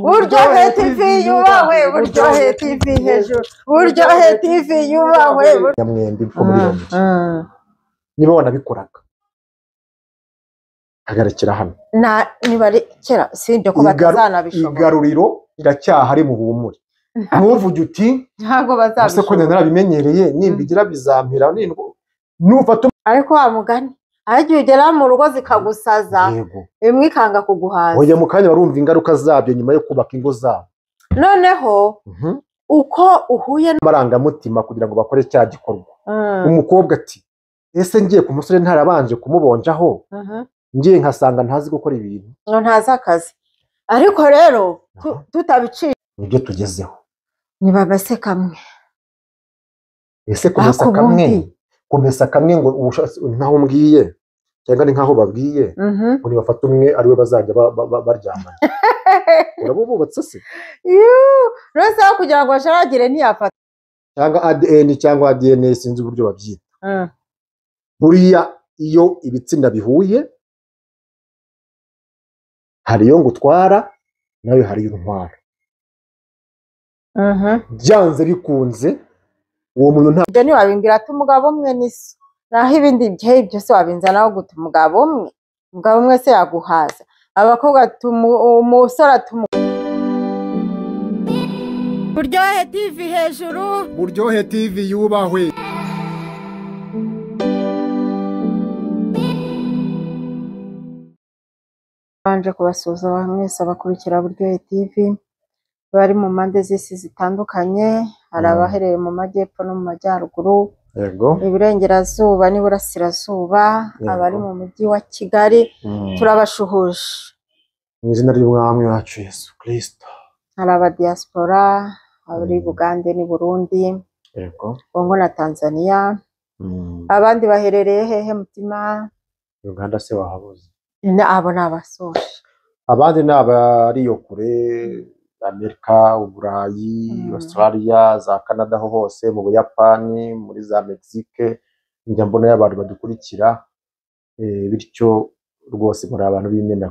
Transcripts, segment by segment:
buryohe tivi yubahwe buryohe tivi hejuru buryohe tivi yubahwe nyamwembi two muri iyo nzu niba wanabikoraga hagarikira hano na nibarekera sibyo ko Igaru- batazanabishobora igaruriro iracyahari mu bumuri ntuvuge uti ntabwo ese ko njye bazabishobora narabimenyereye nimbigira bizampira nindwa numva ariko wa mugani aho igihe ugera mu rugo zikagusaza tumwego imwe ikanga kuguhaza oya mu kanya barumva ingaruka zabyo nyuma yo kubaka ingo zabo noneho uko uhuye n- amarangamutima kugira ngo bakore cya gikorwa Mm, umukobwa ati ese ngiye ku musore ntarabanje kumubonjaho mhm. ngiye nkasanga ntazi gukora ibintu ngo ntazi akazi ariko rero tu- Aha. tutabiciye nibyo tugezeho ntibabase kamwe ese kumesa Ariko kamwe ubundi- kumesa kamwe ngo ubushatsi ntaho umbwiye cyangwa ni nkaho babwiye Mhm. ngo nibafate umwe ari we bazajya ba- ba- ba- baryamana uraba ububatse se Yuuu! rwose aho kugira ngo basharagire ntiyafata cyangwa adn cyangwa adn sinzi uburyo babyita buriya iyo ibitsina bihuye hari iyo ngutwara nawe hari iyo ntwara byanze bikunze uwo muntu nta ibyo ntiwabimbwira ati umugabo umwe niso naho ibindi byari byose wabinzanaho guta umugabo umwe umugabo umwe se yaguhaza abakobwa ati umu- umusore ati buryohe tivi hejuru buryohe tivi yubahwe babanje kubasuzuma mwese abakurikira buryohe tivi bari mu mpande z'isi zitandukanye hari Mm. abahereye mu majyepfo no mu majyaruguru yego iburengerazuba n'iburasirazuba Yego. abari mu mujyi wa kigali turabashuhuje mu izina ry'umwami wacu yesu kirisito hari abadiyasipora abari Mm. bugande n'i burundi yego kongo na tanzania abandi baherereye hehe mutima uganda se wahabuze Na- abo ni abasoje abandi ni abari iyo kure amerika uburayi Mm. australia za canada ho hose mu buyapani muri za mexique njya mbona y'abantu badukurikira eh, bityo rwose muri abantu b'imena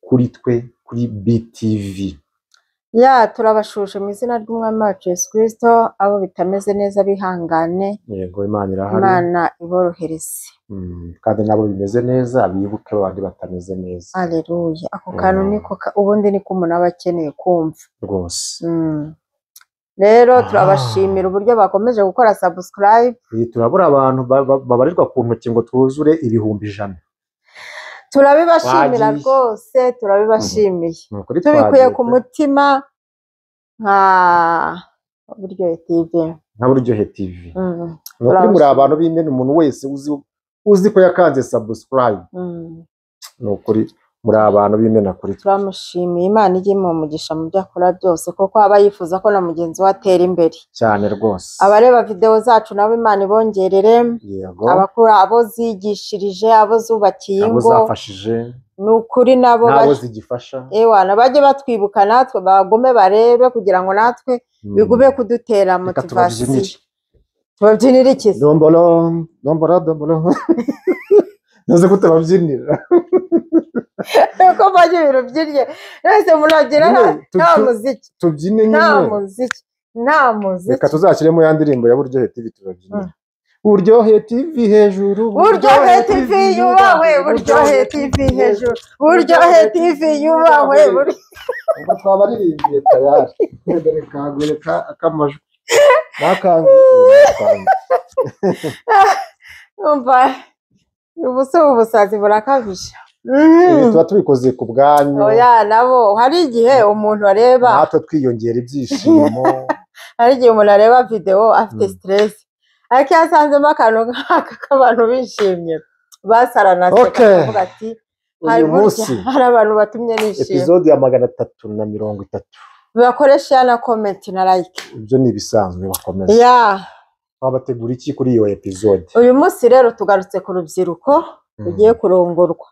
kuri twe kuri btv ya turabashuje mu izina ry'umwami wacu yesu kirisito abo bitameze neza bihangane yego imana irahari imana iborohereze Mm, kandi nabo bimeze neza bibuke babandi batameze neza aleluya ako kantu Mm. niko ka- ubundi niko umuntu aba akeneye kumva rwose Mm. rero Ah. turabashimira uburyo bakomeje gukora subscribe Iyi turabura abantu ba- ba- babarirwa ku ntoki ngo twuzure ibihumbi ijana turabibashimira Twagiye. rwose turabibashimiye Ni ukuri tubikuye twagiye ku pe. mutima nka buryohe tv nka buryohe tv Mm, ni ukuri muri abantu b'imena umuntu wese uzi uzi ko yakanze subscribe mm. ni ukuri muri abantu b'imena kuri twe turamushimiye imana ijye imuha umugisha mu byo akora byose kuko aba yifuza ko na mugenzi we atera imbere cyane rwose abareba videwo zacu nabo imana ibongerere yego abakura abo zigishirije abo zubakiye abo ingo zafashije ni ukuri nabo n'abo bajye- zigifasha ewana bajye batwibuka natwe bagume barebe kugira ngo natwe Mm. bigume kudutera Reka motivasiyo tubabyinire. tubabyinira iki se? dombolo dombolo dombolo ntuzi ko tubabyinira ko mbonye ibintu byirye mwese muragira nta- Nyine tu- nta tu- muziki tubyine nta nyine muziki nta muziki reka tuzashyiremo ya ndirimbo ya buryohe tv tubabyinire buryohe tv hejuru buryohe tivi yubahwe buryohe tivi hejuru buryohe tivi yubahwe bur- ubwo twabaririmbiye tayari reka rekangureka akamajwi nakangu umva ubuso ubusazi burakabije ibi Mhm. tuba tubikoze ku bwanyu oya nabo hari igihe umuntu areba natwe twiyongera ibyishimo hari igihe umuntu areba videwo afite Mm. siteresi ariko iyo asanzemo akantu nk'aka k'abantu bishimye basaranaseka Okay. akavuga ati hari uyu munsi burya hari abantu batumye nishima epizode ya magana atatu na mirongo itatu bakoresha ya na komenti na like ibyo ni ibisanzwe bakomeza ya twabategura iki kuri iyo epizode uyu munsi rero tugarutse ku rubyiruko rugiye kurongorwa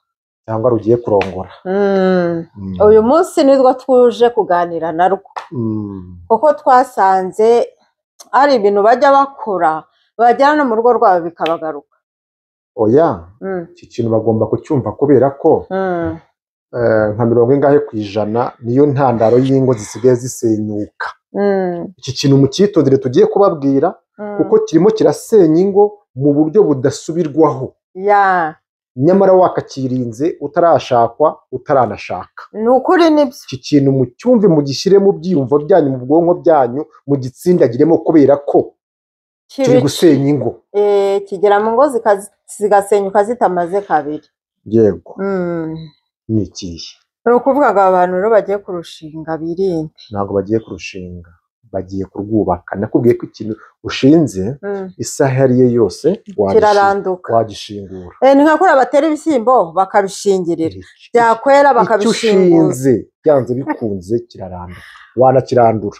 cyangwa rugiye kurongora Mm. Mm. uyu munsi nirwo tuje kuganira narwo Mm. kuko twasanze hari ibintu bajya bakora bajyana no mu rugo rwabo bikabagaruka oya Mm. iki kintu bagomba kucyumva kubera ko Mm. eh, nka mirongo ingahe ku ijana niyo ntandaro y'ingo zisigaye zisenyuka Mm, iki kintu mucyitondere tugiye kubabwira mm. kuko kirimo kirasenya ingo mu buryo budasubirwaho ya nyamara wakakirinze utarashakwa utaranashaka ni ukuri nibyo iki kintu mucyumve mugishyire mu byiyumvo byanyu mu bwonko byanyu mugitsindagiremo kubera ko kiri kibi gusenya ingo eh, kigera mu ngo zikazi- zigasenyuka zitamaze kabiri yego Mm. ni ikihe ni ukuvuga ngo abantu rero bagiye kurushinga birinde ntabwo bagiye kurushinga bagiye kurwubaka nakubwiye ko ikintu ushinze Mm, isaha iyo ari yo yose wagishi- kiraranduka wagishingura Eh, ni nka kuriya batera ibishyimbo bakabishingirira byakwera icyo bakabishingura ushinze byanze bikunze kirarandura wanakirandura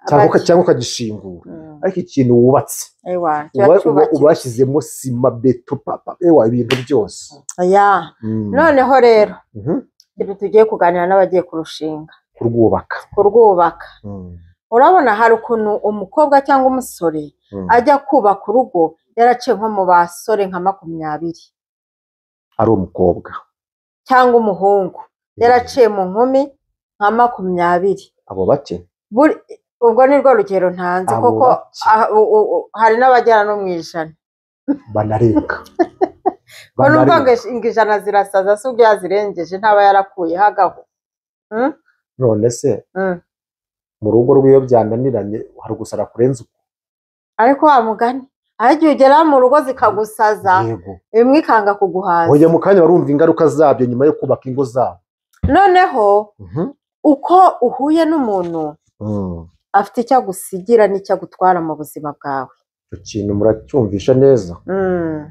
cyangwa uka- Abaki- cyangwa ukagishingura Mm, ariko ikintu wubatse ewa, kiba uba uba- cyubakiwe. ubashyizemo sima beto papa ewa ibintu byose Ya, Mm. noneho rero Mhm. ibi tugiye kuganira n'abagiye kurushinga kurwubaka kurwubaka Mm. urabona hari ukuntu umukobwa cyangwa umusore Mm. ajya kubaka urugo yaraciye nko mu basore nka makumyabiri ari umukobwa cyangwa umuhungu yaraciye mu nkumi nka makumyabiri abo bake Buri- ubwo ni rwo rugero ntanze Abo kuko bake. ah, u- u- u- hari n'abagera no mu ijana banarenga ko n'ubwo ngo ish- ngo ijana zirasaza si ubwo yazirengeje ntaba yarakuyeho agahu Mm? none se Mm. mu rugo rw'iyo byananiranye hari gusara kurenza uko ariko wa mugani aho igihe ugera mu rugo zikagusaza yego imwe ikanga kuguhaza oya mu kanya barumva ingaruka zabyo nyuma yo kubaka ingo zabo noneho Mhm. uko uhuye n'umuntu Mm. afite icyo agusigira n'icyo agutwara mu buzima bwawe icyo kintu muracyumvisha neza Mm.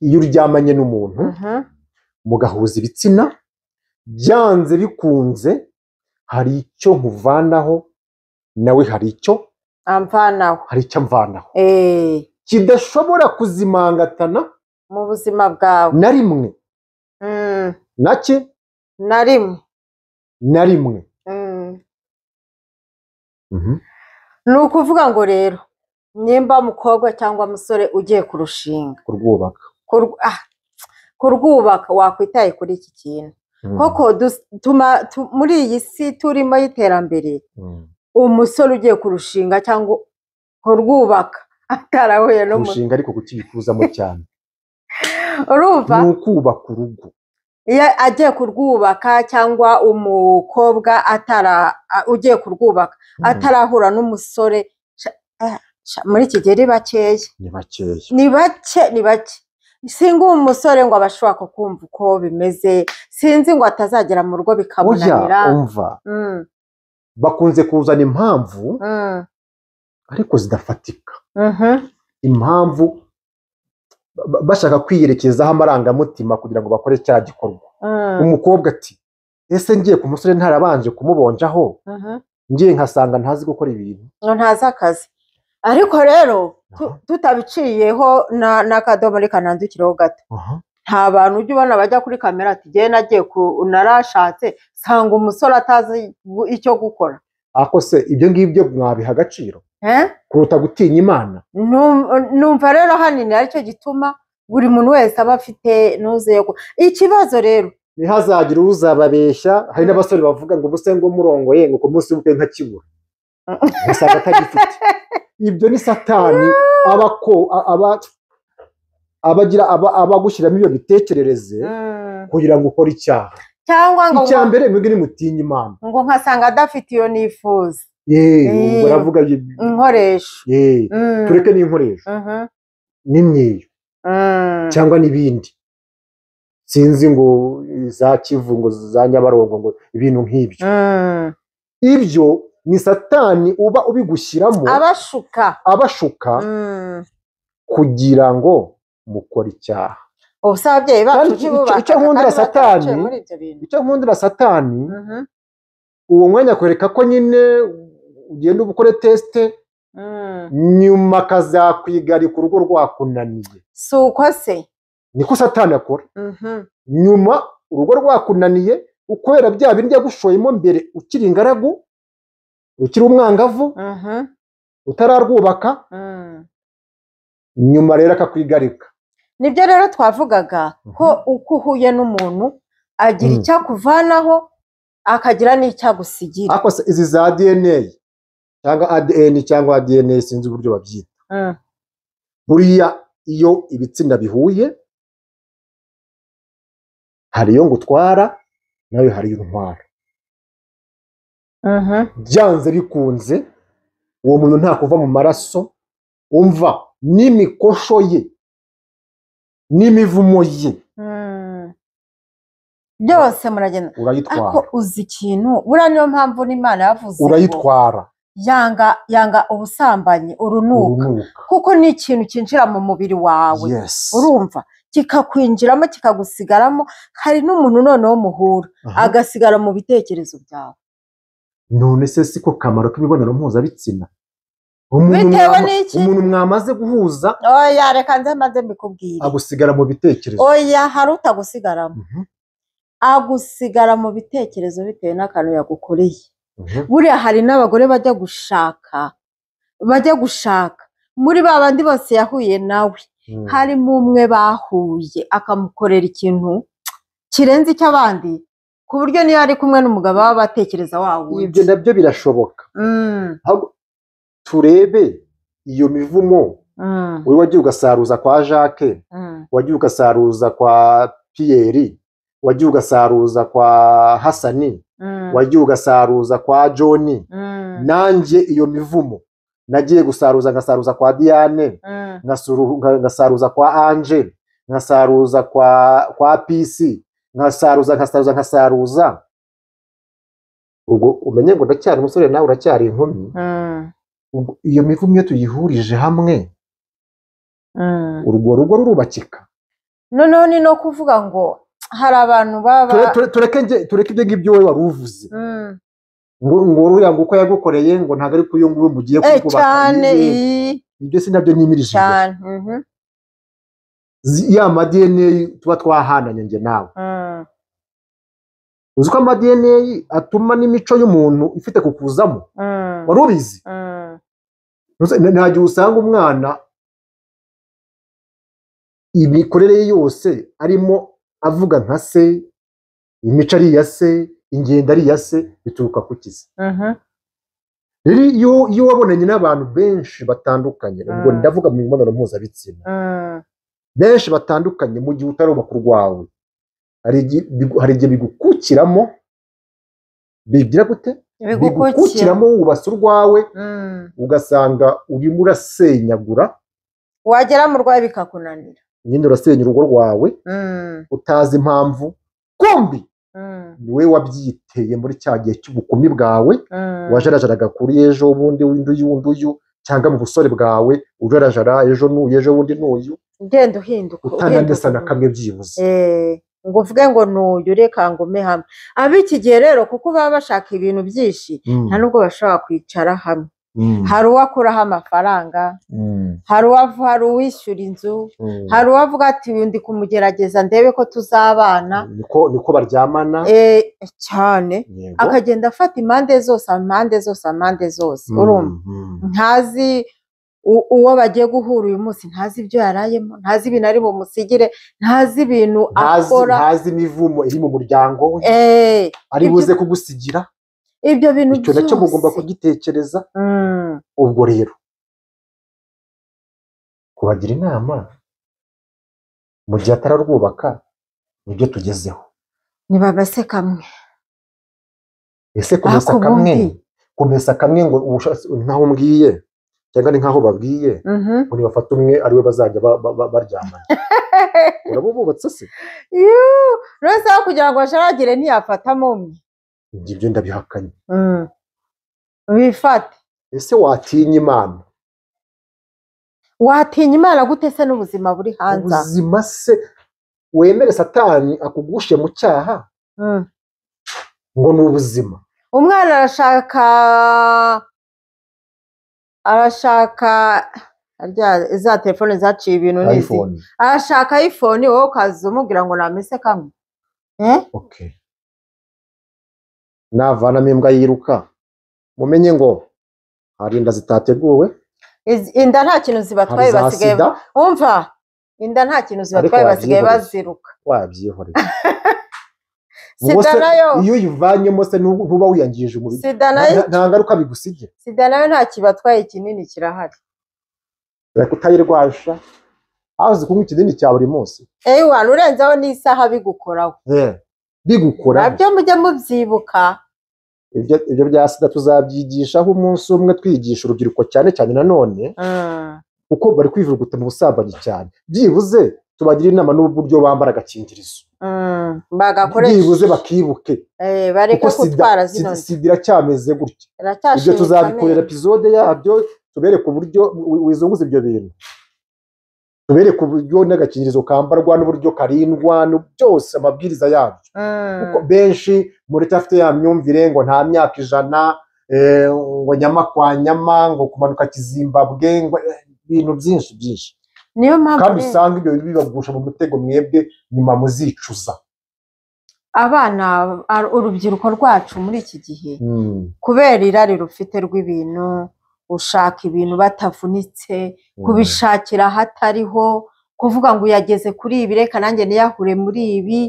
iyo uryamanye n'umuntu Mhm. mugahuza ibitsina byanze bikunze hari icyo nkuvanaho nawe hari icyo amvanaho hari icyo amvanaho Eh, kidashobora kuzimangatana mu buzima bwawe na rimwe Mm, nake na rimwe na rimwe Mm. ni ukuvuga ngo rero nimba mukobwa cyangwa musore ugiye kurushinga kurwubaka kurw- ah, kurwubaka wakwitaye kuri iki kintu Mm. koko dus- tuma- tu- muri iyi si turimo y'iterambere Mm. umusore ugiye kurushinga cyangwa kurwubaka atarahuye n'umuntu kurushinga ariko kukibikuzamo cyane urumva ni ukubaka urugo iyo agiye kurwubaka cyangwa umukobwa atara a- ugiye kurwubaka Mm. atarahura n'umusore sha- eh, sha- muri iki gihe ni bakeya ni bakeya ni bake ni bake sinzi uwo musore ngo aba ashobora kukumva uko bimeze sinzi ngo atazagera mu rugo oya bikamunanira umva Mm, bakunze kuzana impamvu mm, ariko zidafatika mhm, impamvu ba- bashaka kwiyerekezaho amarangamutima kugira ngo bakore cya gikorwa mm, umukobwa ati ese ngiye ku musore ntarabanje kumubonjaho mhm. ngiye nkasanga ntazi gukora ibintu ngo ntazi akazi ariko rero tu- Aha. tutabiciyeho na- n'akadomo reka nandukiraho gato Aha. nta bantu ujya ubona bajya kuri kamera ati ngewe nagiye ku narashatse nsanga umusore atazi gu- icyo gukora ako se ibyo ngibyo mwabiha agaciro Eh? kuruta gutinya imana Num- numva rero ahanini aricyo gituma buri muntu wese aba afite n'uze ikibazo rero ntihazagire uzababeshya hari n'abasore bavuga ngo ubuse ngo murongoye ngo ku munsi w'ubukwe ntakibura ugasanga atagifite ibyo ni satani aba ko- a- aba- abagira aba- abagushyiramo iyo mitekerereze Mm. kugira ngo ukore icyaha cyangwa ngo icya mbere mwebwe nimutinya imana ngo nkasanga adafite iyo nifuza yeee Eh. baravuga inkoresho yeee Mm. tureke n'inkoresho Mhm. n'imyeyo Mm. cyangwa n'ibindi sinzi ngo za kivu ngo za nyabarongo ngo ibintu nk'ibyo Mm. ibyo ni satani uba ubigushyiramo abashuka abashuka Mm. kugira ngo mukore icyaha ubu se ababyeyi bacu Kandi icyo- ntibubaka icyo nkundira kandi bataraciye Satani- muri ibyo bintu icyo nkundira satani Mhm. uwo mwanya akwereka ko nyine ugenda uba ukore tesite Mm. nyuma akazakwigarika urugo rwakunaniye si uko se niko satani akora Mhm. nyuma urugo rwakunaniye ukubera bya bindi yagushoyemo mbere ukiri ingaragu ukiri umwangavu Mhm. utararwubaka Mm. nyuma rero akakwigarika nibyo rero twavugaga ko uko uhuye n'umuntu agira Mm. icyo akuvanaho akagira n'icyo agusigira ariko se izi za dna cyangwa adn cyangwa dna sinzi uburyo babyita Mm. buriya iyo ibitsina bihuye hari iyo ngutwara nawe hari iyo ntwara Mhm. byanze bikunze uwo muntu nta kuva mu maraso umva n'imikosho ye n'imivumo ye Mm. byose muragenda ariko urayitwara uzi ikintu buriya niyo mpamvu n'imana yavuze ngo urayitwara yanga yanga ubusambanyi urunuka urunuka kuko ni ikintu cyinjira mu mubiri wawe yes urumva kikakwinjiramo kikagusigaramo hari n'umuntu noneho muhura Aha. agasigara mu bitekerezo byawe none se si ko kamaro k'imibonano mpuzabitsina umuntu Bitewe mwama- n'iki? umuntu mwamaze guhuza oya reka nze maze mbikubwire agusigara mu bitekerezo oya hari utagusigaramo Mhm, agusigara mu bitekerezo bitewe n'akantu yagukoreye mhm. buriya hari n'abagore bajya gushaka bajya gushaka muri ba bandi bose yahuye nawe Mm. harimo umwe bahuye akamukorera ikintu kirenze icy'abandi ku buryo niyo ari kumwe n'umugabo baba batekereza wa wundi ibyo nabyo birashoboka Mm, Ahubwo turebe iyo mivumo mm, wowe wagiye ugasaruza kwa jacques mm, wagiye ugasaruza kwa piyeri wagiye ugasaruza kwa hasani mm, wagiye ugasaruza kwa john mm, nanjye iyo mivumo nagiye gusaruza ngasaruza kwa diane mm, ngasuru- nga- ngasaruza kwa ange ngasaruza kwa kwa pisi ngasaruza ngasaruza ngasaruza ubwo umenye ngo ndacyari umusore nawe uracyari inkumi mm, Ubwo iyo mivumo iyo tuyihurije hamwe mm. urwo rugo rurubakika noneho ni no kuvuga ngo hari abantu baba Ture- ture- tureke njye- tureke ibyo ngibyo wowe wari uvuze Mm. ngo ngo uriya ngo uko yagukoreye ngo ntabwo ari kuyo nguyo mugiye Eh, kubaka cyane yewe, ii, ibyo si nabyo nimirije cyane mhm, Zi- ya ma DNA tuba twahananye njye nawe mm, uzi ko ama DNA atuma n'imico y'umuntu ifite kukuzamo mm, wari ubizi mm. Ntuzi- nta nta gihe usanga umwana imikorere ye yose arimo avuga nka se imico ari iya se ingendo ari iya se bituruka ku kizi Mhm, rero iyo iyo wabonanye n'abantu benshi batandukanye ubwo Mm. ndavuga mu mibonano mpuzabitsina mm, benshi batandukanye mu gihe utarubaka urwawe hari igihe bigu- hari igihe bigukukiramo bigira gute bigukukira bigukukiramo wubase urwawe Mm. ugasanga urimo urasenyagura wagera mu rwayo bikakunanira nyine urasenya urugo rwawe Mm, utazi impamvu kombi mm, ni wowe wabyiteye muri cya gihe cy'ubukumi bwawe mm, wajarajaraga kuri ejo ubundi undi uyu undi uyu cyangwa mu busore bwawe ujarajara ejo n'uyu ejo bundi n'uyu ugenda uhinduka uhinduka utanandesa na uhinduka. kamwe byibuze Eh, ngo uvuge ngo nuyu reka ngume hamwe ab'iki gihe rero kuko baba bashaka ibintu byinshi Mm, nta nubwo bashobora kwicara hamwe mm, hari uwo akuraho amafaranga mm, hari uwavu hari uwishyura inzu mm. hari uwavuga ati uyu ndi kumugerageza ndebe ko tuzabana niko niko baryamana Eh, cyane yego. akagenda afata impande zose impande zose impande zose Mm, urumva mm. ntazi u- uwo bagiye guhura uyu munsi ntazi ibyo yarayemo ntazi ibintu ari bumusigire ntazi ibintu ntazi akora ntazi imivumo iri mu muryango we Eh, ari ibyo- buze kugusigira ibyo bintu icyo nacyo mugomba byose. kugitekereza Mm, ubwo rero kubagira inama mu gihe atararwubaka nibyo tugezeho nibabase kamwe ese kumesa Ariko kamwe ubundi- kumesa kamwe ngo ubushatse- ntaho umbwiye cyangwa ni nkaho babwiye Mhm. ngo nibafata umwe ari we bazajya ba- ba- ba- baryamana uraba ububatse se Yuuu, uretse aho kugira ngo asharagire ntiyafatamo umwe Njye ibyo ndabihakanye Mm. wifate ese watinya imana watinya imana gute se n'ubuzima buri hanze aha? ubuzima se wemere satani akugushe mu cyaha Mm. ngo ni ubuzima umwana arashaka arashaka rya- za telefone zaciye ibintu n'izi iphone arashaka iphone wowe ukaza umubwira ngo namese kamwe Eh? okay navanamo imbwa yiruka mumenye ngo hari inda zitateguwe Iz- inda nta kintu hari zibatwaye za basigaye sida umva inda nta kintu zibatwaye Ariko basigaye wabyihoreye. baziruka wabyihorera Ubwo se sida nayo iyo uyivanyemo se ntuba ntuba wiyangije umubiri sida nayo Nta- nta ngaruka bigusigira sida nayo nta kibatwaye kinini kirahari reka utayirwasha hazi kunywa ikidini cya buri munsi ewe wantu urenzeho n'isaha bigukoraho Eh, bigukora nabyo mujye mubyibuka ibyo ibyo bya sida tuzabyigishaho umunsi umwe twigisha urubyiruko cyane cyane nanone Mm. kuko bari kwivuguta mu busambanyi cyane byibuze tubagira inama n'uburyo bambara agakingirizo Mm. bagakoresha byibuze bakibuke Eh, bareke kuko sida gutwara zino sida- nda sida iracyameze gutya ibyo tuzabikorera iracyashimitse epizode yabyo tubereke uburyo wi- wizunguza ibyo bintu tubereke uburyo n'agakingirizo kambarwa n'uburyo karindwa n'u- byose amabwiriza yabyo kuko benshi muri tafite ya myumvire ngo nta myaka ijana eh, ngo nyama kwa nyama ngo kumanuka kizimbabwe ngo eh, ibintu byinshi byinshi niyo mpamvu kandi rero usanga ibyo bibagusha mu mutego mwebwe nyuma muzicuza abana ar- urubyiruko rwacu muri iki gihe kubera irari rufite rw'ibintu ushaka ibintu batavunitse kubishakira ahatariho kuvuga ngo uyageze kuri ibi reka nanjye niyahure muri ibi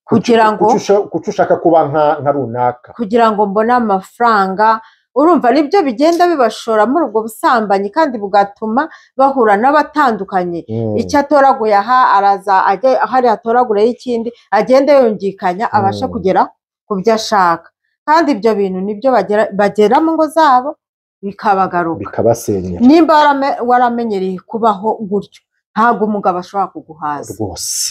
kugira ngo Kuki usha- kuki ushaka kuba nka nka runaka kugira ngo mbone amafaranga urumva nibyo bigenda bibashora muri ubwo busambanyi kandi bugatuma bahura n'abatandukanye icyo atoraguye aha araza ajya hari atoragure y'ikindi agenda yungikanya abashe Mm. kugera ku byo ashaka kandi ibyo bintu nibyo bagera bagera mu ngo zabo bikabagaruka bikabasenyera nimba warame- waramenyereye kubaho gutyo ntabwo umugabo ashobora kuguhaza rwose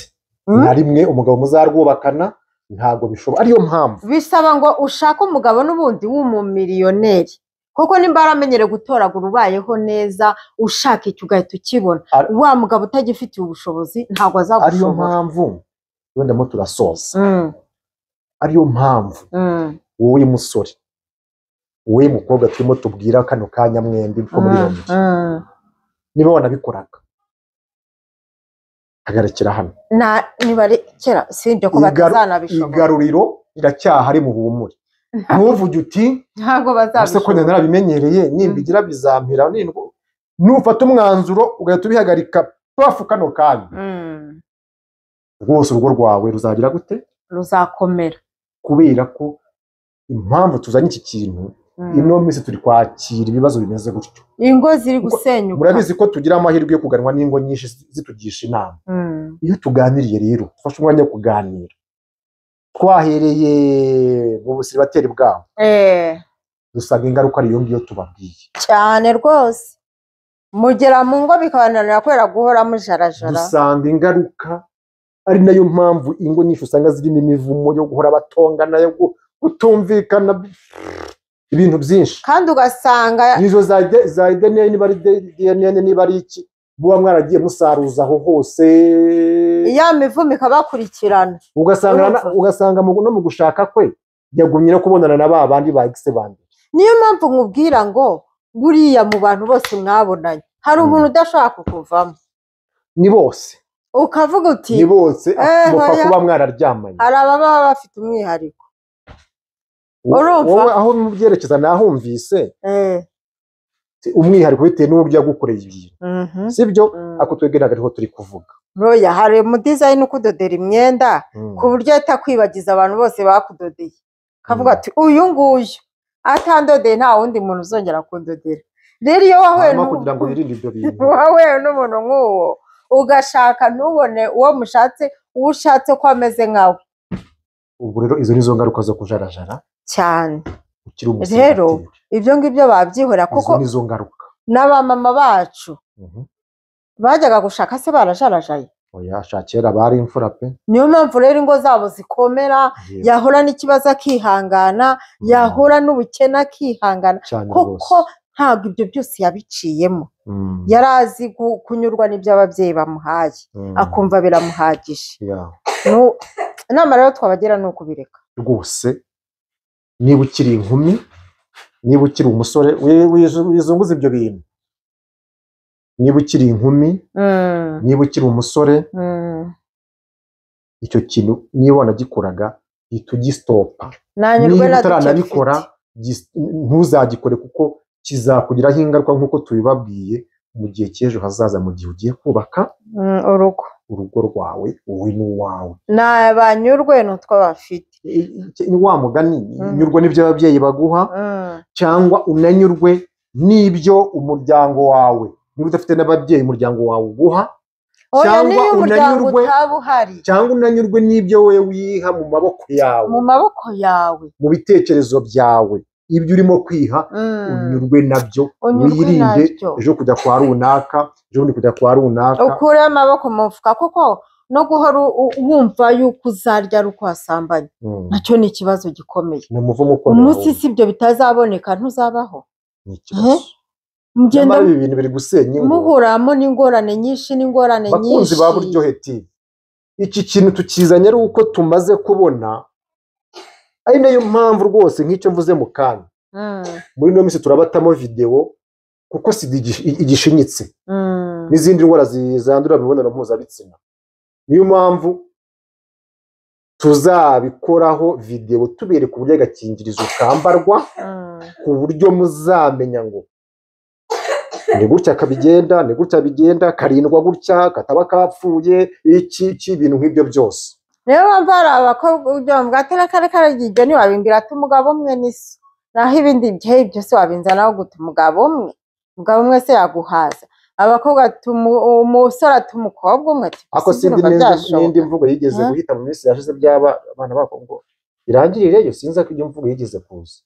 Mm? na rimwe umugabo muzarwubakana ntabwo bishoboka ariyo mpamvu bisaba ngo ushake umugabo n'ubundi w'umumiliyoneri kuko nimba waramenyereye gutoragura ubayeho neza ushaka icyo ugahita ukibona Ar- wa mugabo utagifitiye ubushobozi ntabwo ariyo azagushobora mpamvu wendamo turasoza Mm, ariyo mpamvu mm. wowe musore wowe mukobwa turimo tubwira kano kanya mwembi ko muri iyo mirimo. Mm, niba wanabikoraga hagarikira hano mm. Na nibarekera si ibyo ko Igaru- batazanabishobora igaruriro riracyahari mu buhumure ntuvuge uti ntabwo ese ko njye bazabishobora narabimenyereye nimbigira bizampira nindwa nufata umwanzuro ugahita ubihagarika pafu kano kanya Mm, rwose urugo rwawe ruzagira gute ruzakomera kubera ko impamvu tuzanye iki kintu Mm. ino minsi turi kwakira ibibazo bimeze gutyo ingo ziri gusenyuka murabizi ko tugira amahirwe yo kuganwa n'ingo nyinshi zi- zitugisha inama Mm, iyo tuganiriye rero dufashe umwanya wo kuganira twahereye mu busiribateri bwabo eh, dusanga ingaruka ari iyo ngiyo tubabwiye cyane rwose mugera mu ngo bikabananira kubera guhora mujarajara dusanga ingaruka ari nayo mpamvu ingo nyinshi usanga zirimo imivumo yo guhora batongana yo gu- gutumvikana ibintu byinshi kandi ugasanga nizo za de- za DNA niba ari de- DNA niba ari iki muba mwaragiye musaruza aho hose ya mivumo ikabakurikirana ugasanga na- urumva. ugasanga mu- no mu gushaka kwe yagumye no kubonana na ba bandi ba ex bandi niyo mpamvu nkubwira ngo buriya mu bantu bose mwabonanye hari Mm. umuntu udashobora kukuvamo ni bose ukavuga uti ni bose Eh, mupfa hoya. kuba mwararyamanye hari ababa bafite umwihariko urumva? wowe aho mubyerekeza nahumvise eh. umwihariko bitewe n'uburyo yagukoreye ibintu Mhm. sibyo Mm. ako twebwe ntabwo ariho turi kuvuga roya hari umudizayini ukudodera imyenda Mm. ku buryo ahita akwibagiza abantu bose bakudodeye akavuga Mm. ati uyu nguyu atandodeye nta wundi muntu uzongera kundodera rero iyo wahuye hanyuma n'u- kugira ngo wirinde ibyo bintu wahuye n'umuntu nk'uwo ugashaka ntubone uwo mushatse uwo ushatse ko ameze nkawe ubu rero izo nizo ngaruka zo kujarajara cyane ukiri Rero, umusenateri ibyo ngibyo babyihorera kuko izo nizo ngaruka n'abamama bacu Mhm. bajyaga gushaka se barajararaye oya sha kera bari imfura pe niyo mpamvu rero ingo zabo zikomera Yewe, yahura n'ikibazo akihangana mm, yahura n'ubukene akihangana cyane rwose kuko ntabwo ibyo byose yabiciyemo Mm, yari azi gu- kunyurwa n'ibyo ababyeyi bamuhaye mm, akumva biramuhagije ya. Nu- inama rero twabagira ni ukubireka rwose niba ukiri inkumi niba ukiri umusore wi- wizu- wizunguza ibyo bintu niba ukiri inkumi Mm, niba ukiri umusore mm. icyo kintu niba wanagikoraga hita ugisitopa nanyurwe niba na utaranabikora gis- ntuzagikore kuko kizakugiraho ingaruka nk'uko tubibabwiye mu gihe cy'ejo hazaza mu gihe ugiye kubaka urugo urugo rwawe wowe n'uwawe ni abanyurwe ni utwo bafite ni wa mugani Mm. nyurwa n'ibyo ababyeyi baguha Mm. cyangwa unanyurwe n'ibyo umuryango wawe niba udafite n'ababyeyi umuryango wawe uguha oya Cyangwa niba umuryango unanirwe- utaba uhari cyangwa unanyurwe n'ibyo wowe wiha mu maboko yawe mu maboko yawe mu bitekerezo byawe ibyo urimo kwiha Mm. unyurwe nabyo Unyurwe wirinde nabyo. ejo kujya kwa runaka ejo bundi kujya kwa runaka ukure amaboko mu mufuka kuko no guhora u- wumva yuko uzarya ari uko wasambanye Mm. nacyo ni ikibazo gikomeye ni umuvumo ukomeye umunsi si ibyo bitazaboneka ntuzabaho ni ikibazo mugenda nyamara ibi bintu biri gusenya ingo muhuramo n'ingorane nyinshi n'ingorane bakunzi nyinshi ba buryohe TV iki kintu tukizanye ari uko tumaze kubona ari nayo mpamvu rwose nk'icyo mvuze mu kanya Mm, muri ino minsi turabatamo videwo kuko sida igi- igishinyitse mm, n'izindi ndwara zi- zandurira mu mibonano mpuzabitsina niyo mpamvu tuzabikoraho videwo tubereka uburyo agakingirizo kambarwa mm. ku buryo muzamenya ngo ni gutya kabigenda ni gutya bigenda karindwa gutya kataba kapfuye iki iki ibintu nk'ibyo byose niyo mpamvu hari abakobwa ugira ngo atari kare kare igihe ntiwabindira ati umugabo umwe n'iso naho ibindi bihe byose wabinzanaho guta umugabo umwe umugabo umwe se yaguhaza abakobwa ati umu- umusore ati umukobwa umwe ati ariko "Sinzi sindi urumva n'indi- byashoboka." n'indi mvugo yigeze Huh? guhita mu minsi yashize by'aba abana b'abakobwa irangirireyo sinzi ko iyo mvugo yigeze kuza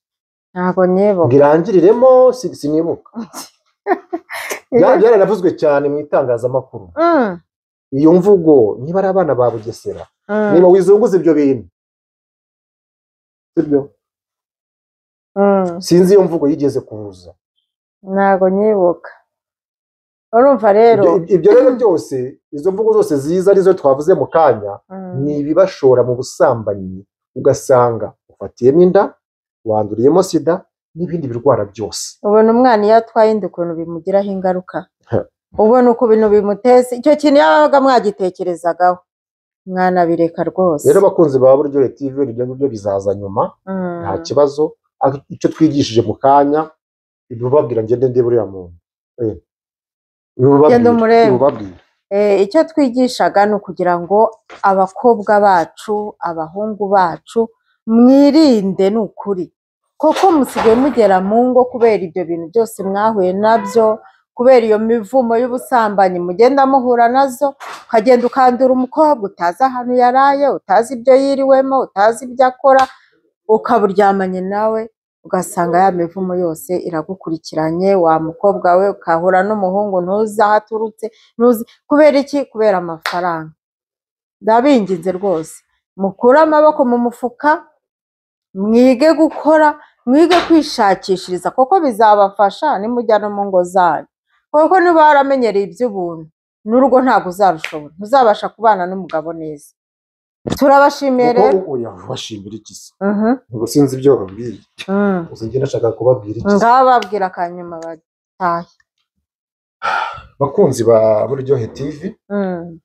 ntabwo nibuka ngo irangiriremo si- sinibuka Bya- byaranavuzwe cyane mu itangazamakuru Mm, iyo mvugo niba ari abana ba bugesera mm, niba wizunguza ibyo bintu sibyo mm. sinzi iyo mvugo yigeze kuza ntabwo nyibuka urumva rero Ibyo- ibyo rero byose izo mvugo zose ziza arizo twavuze mu kanya mm, ni ibibashora mu busambanyi ugasanga ufatiyemo inda wanduriyemo sida n'ibindi birwara byose ubona umwana iyo atwaye inda ukuntu bimugiraho ingaruka Ha. ubona uko ibintu bimuteza icyo kintu yabaga mwagitekerezagaho mwana bireka rwose rero abakunzi ba buryohe tv ibyo ngibyo bizaza nyuma Mm, nta kibazo ariko icyo twigishije mu kanya ibibabwira ngende ndebe uriya muntu Eh. Ibibabwire, Genda umurebe. ibibabwire. eh, icyo twigishaga ni ukugira ngo abakobwa bacu abahungu bacu mwirinde ni ukuri koko musigaye mugera mu ngo kubera ibyo bintu byose mwahuye nabyo kubera iyo mivumo y'ubusambanyi mugenda muhura nazo ukagenda ukandura umukobwa utazi ahantu yaraye utazi ibyo yiriwemo utazi ibyo akora ukaba uryamanye nawe ugasanga ya mivumo yose iragukurikiranye wa mukobwa we ukahura n'umuhungu ntuzi aho aturutse ntuzi kubera iki kubera amafaranga ndabinginze rwose mukure amaboko mu mufuka mwige gukora mwige kwishakishiriza kuko bizabafasha nimujya no mu ngo zanyu kuko niba waramenyereye iby'ubuntu n'urugo ntabwo uzarushobora ntuzabasha kubana n'umugabo neza turabashimiye rero Kuko oya, bashimira iki se Mhm, Ubwo sinzi ibyo bababwira mm. gusa njye nashaka kubabwira iki se. ngaho babwira akanyuma batahe bakunzi ba buryohe tv Mm,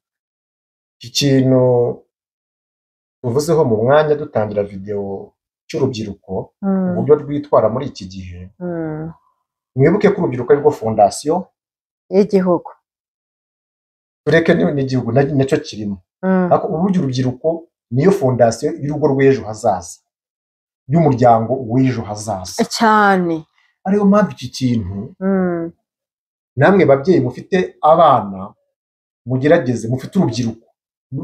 iki kintu tuvuzeho mu mwanya dutangira videwo cy'urubyiruko mm, uburyo rwitwara muri iki gihe mm. mwibuke ko urubyiruko arirwo fondasiyo y'igihugu tureke ni- n'igihugu na- nacyo kirimo Mm, ariko uburyo urubyiruko niyo fondasiyo y'urugo rw'ejo hazaza y'umuryango w'ejo hazaza cyane ariyo mpamvu iki kintu Mm, namwe babyeyi mufite abana mugerageze mufite urubyiruko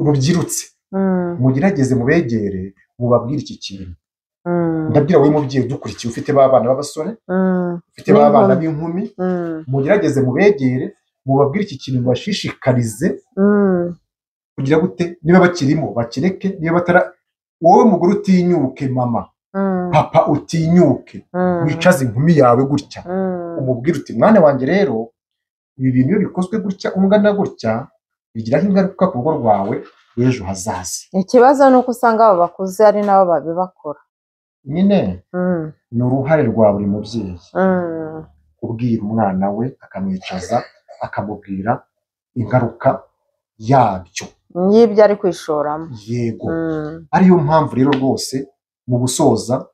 rubyirutse mm, mugerageze mubegere mubabwire iki kintu mm. ndabwira wowe mubyeyi udukurikiye ufite b'abana b'abasore Mm, ufite b'abana b'inkumi mm, mugerageze mubegere mubabwire iki kintu bashishikarize mm, kugira gute niba bakirimo bakireke niba batara wowe mugore utinyuke mama mm, papa utinyuke mm, wicaze inkumi yawe gutya mm, umubwire uti mwana wanjye rero ibi bintu iyo bikozwe gutya ungana gutya bigiraho ingaruka ku rugo rwawe rw'ejo hazaza ikibazo ni uko usanga abo bakuze ari nabo babibakora nyine Mm, ni uruhare rwa buri mubyeyi mm, kubwira umwana we akamwicaza akamubwira ingaruka yabyo y'ibyo ari kwishoramo yego Mm, ariyo mpamvu rero rwose mu gusoza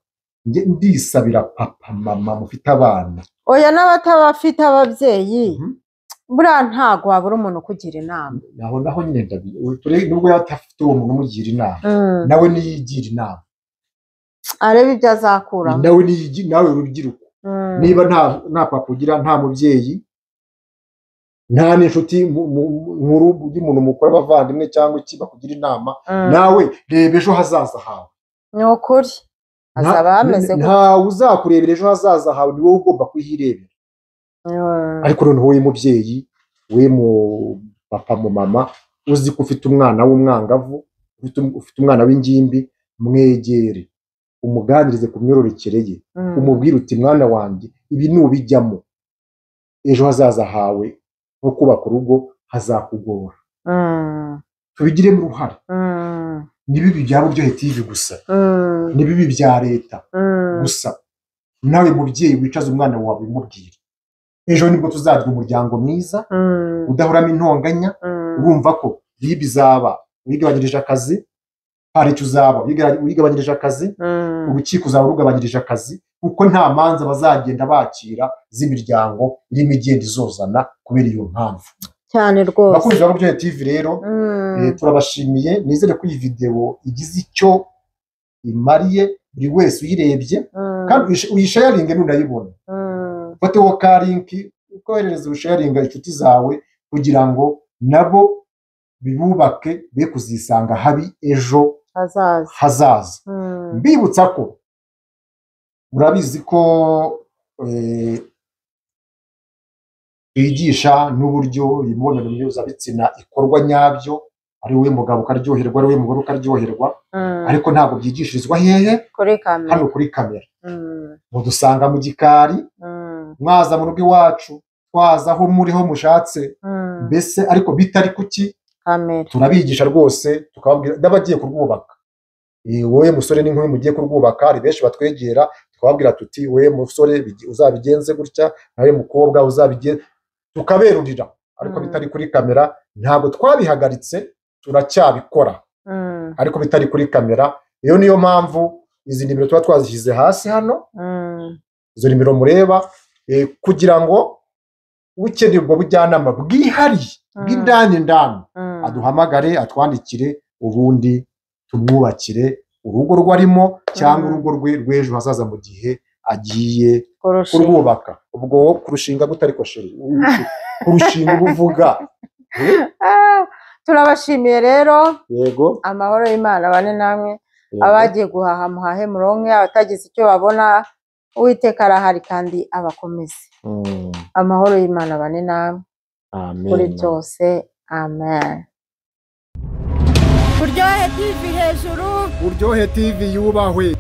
njye ndisabira papa mama mufite abana oya n'abatabafite ababyeyi Mhm. buriya ntago wabura umuntu ukugira inama naho naho nyine ndabi- ture- nubwo yaba adafite uwo muntu umugira inama Mm, nawe niyigira inama arebe ibyo azakuramo nawe niyigi- nawe urubyiruko Mm. niba nta nta papa ugira nta mubyeyi nta n'inshuti mu- mu- mu- nkuru y'umuntu mukuru abavandimwe cyangwa iki bakugira inama Mm. nawe reba ejo hazaza hawe ni ukuri azaba Nta- hameze gutya ntawe uzakurebera ejo hazaza hawe ni wowe ugomba kuhirebera Mm. ariko noneho wowe mubyeyi we mu papa mu mama uzi ko ufite umwana w'umwangavu ufite um- ufite umwana w'ingimbi mwegere umuganirize ku myororokere ye Mm. umubwire uti mwana wanjye ibi nubijyamo ejo hazaza hawe nko kubaka urugo hazakugora Mm. tubigiremo uruhare Mm. n'ibibi bya buryo hetivi gusa Mm. n'ibibi bya leta Mm. gusa nawe mubyeyi wicaza umwana wawe umubwira ejo nibwo tuzagira umuryango mwiza Mm. udahoramo intonganya Mm. urumva ko riba izaba uyigabanyirije akazi hari icyo uzaba uyiga- uyigabanyirije akazi Mm. urukiko uzaba rugabanyirije akazi kuko nta manza bazagenda bakira z'imiryango irimo igenda izozana kubera iyo mpamvu cyane rwose bakunzi ba buryohe tv rero Mm. eh, turabashimiye nizere ko iyi videwo igize icyo imariye buri wese uyirebye Mm. kandi uyish- uyishayaringe n'unayibona Mm. ufateho ka linki ukoherereza urushayaringa inshuti zawe kugira ngo nabo bibubake be kuzisanga habi ejo hazaza hazaza Mm. mbibutsa ko murabizi ko eh, twigisha n'uburyo imibonano mpuzabitsina ikorwa nyabyo ari wowe mugabo ukaryoherwa ari wowe mugore ukaryoherwa Mm. ariko ntabwo byigishirizwa hehe kuri kamera hano kuri kamera Mm. mudusanga mu gikari Mm. mwaza mu rugo iwacu twaza aho muri ho mushatse Mm. mbese ariko bitari kuki kamera turabigisha rwose tukababwira n'abagiye kurwubaka Eh, wowe musore n'inkumi mugiye kurwubaka hari benshi batwegera tukababwira tuti wowe musore bigi- uzabigenze gutya nawe mukobwa uzabigenze tukaberurira ariko Mm. bitari kuri kamera ntabwo twabihagaritse turacyabikora Mm. ariko bitari kuri kamera iyo niyo mpamvu izi nimero tuba twazishyize hasi hano Mm. izo nimero mureba eh, kugira ngo ukeneye ubwo bujyanama bwihariye Mm. bw'indani ndani Mm. aduhamagare atwandikire ubundi tumwubakire urugo rwe arimo cyangwa Mm. urugo rwe rw'ejo hazaza mu gihe agiye kurusha kurwubaka ubwo wowe kurushinga gute ariko sheri kurushinga uba uvuga Ah, turabashimiye rero yego amahoro y'imana bane namwe yego. abagiye guhaha muhahe muronke abatagize icyo babona uwiteka arahari kandi abakomeze Mm, amahoro y'imana bane namwe amen. kuri byose amen kuryohe tv hejuru uryohe tv yubahwe